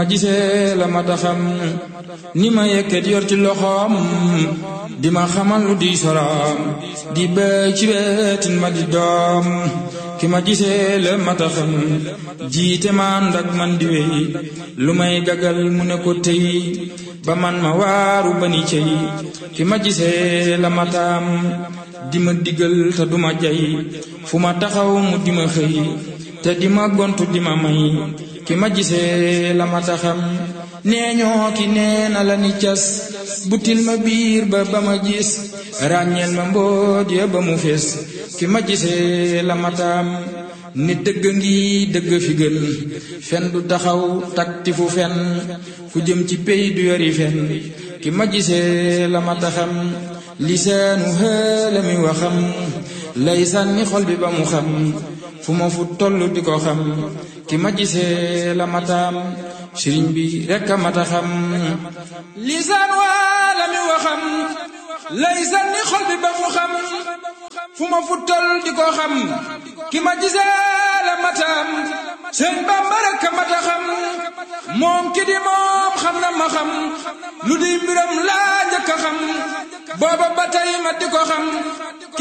ma gisee la ma taxam ni ma yekket yor ci loxoom di ma xamal lu di soroom di béy ci wetin ma di doom ki ma gisee la ma taxam jiite ma ànd ak man di wéy lu may gagal mu ne ko tey ba man ma waaru ba ni cey ki ma gisee la ma taam di ma digal te du ma jay fu ma taxaw mu di ma xëy te di ma gontu di ma may ki ma gisee la ma taxam nee ñoo ki nee na la ni cas butil ma biir ba ba ma gis ràññeel ma mboot ya ba mu fees ki ma gisee la ma taam ni dëgg ngi dëgg fi gën fen du taxaw takti fu fen ku jëm ci pey du yori fen ki ma gisee la ma taxam lisaanu xëlami waxam lay sànni xol bi ba mu xam fu ma fu toll di ko xam ki ma gisee la mataam sëriñ bi rekk a mata xam lisaan waa mi waxam lay sànni xol bi ba mu xam fu ma fu toll di ko xam ki ma gisee la mataam sëñ Bamba rekk a mata xam moom ki di moom xam na ma xam lu di mbiram laa njëkk a xam booba ba tey ma di ko xam